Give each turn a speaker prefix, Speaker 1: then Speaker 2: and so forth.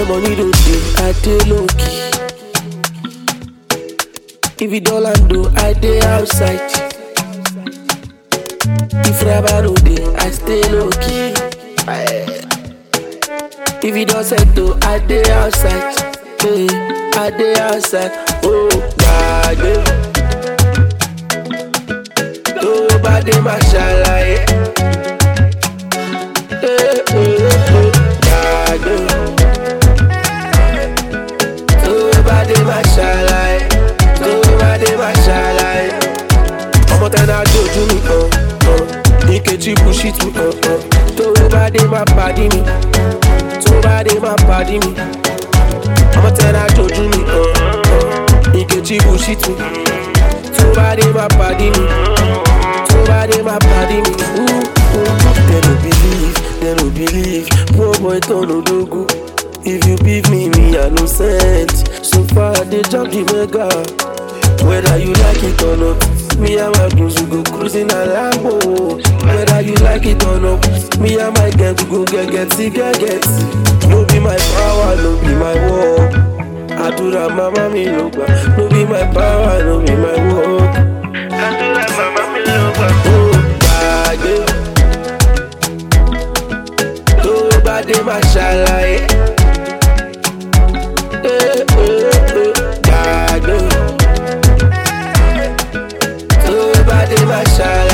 Speaker 1: money don't dey, I dey low key. If you don't land though, I dey outside. If rubber no dey, I stay low key. Aye. If you don't settle, I dey outside. Hey, I dey outside. Oh, gbàgbé. Tó bá dé máa ṣàlàyé. Hey, hey, hey, gbàgbé. Tó bá dé máa ṣàlàyé. Tó bá dé máa ṣàlàyé. Ọmọ tẹ́ náà dojú mi hàn. hàn. Nkechi bullshit mi hàn. hàn. Tó bá dé máa pàdé mi. Tó bá dé máa pàdé mi. Ọmọ tẹ́ náà dojú mi hàn. hàn. Nkechi bullshit mi. Tó bá dé máa pàdé mi. Tó bá dé máa pàdé mi. Ooh, ooh. They no believe, they no believe. Poor boy turn odogu. If you beef me, me I no sent. So far they jump the mega. Whether you like it or not, me and my goons we go cruising a Lambo. Whether you like it or not, me and my gang we go get get see get get. No be my power, no be my war. Àdúrà mama mi ló gbà. No be my power, no be my work. Àdúrà mama mi ló gbà. Ó gbàgbé. Tó bá dé máa ṣàlàyé. Eh, eh, eh, Gbàgbé. Tó bá dé máa ṣàlàyé.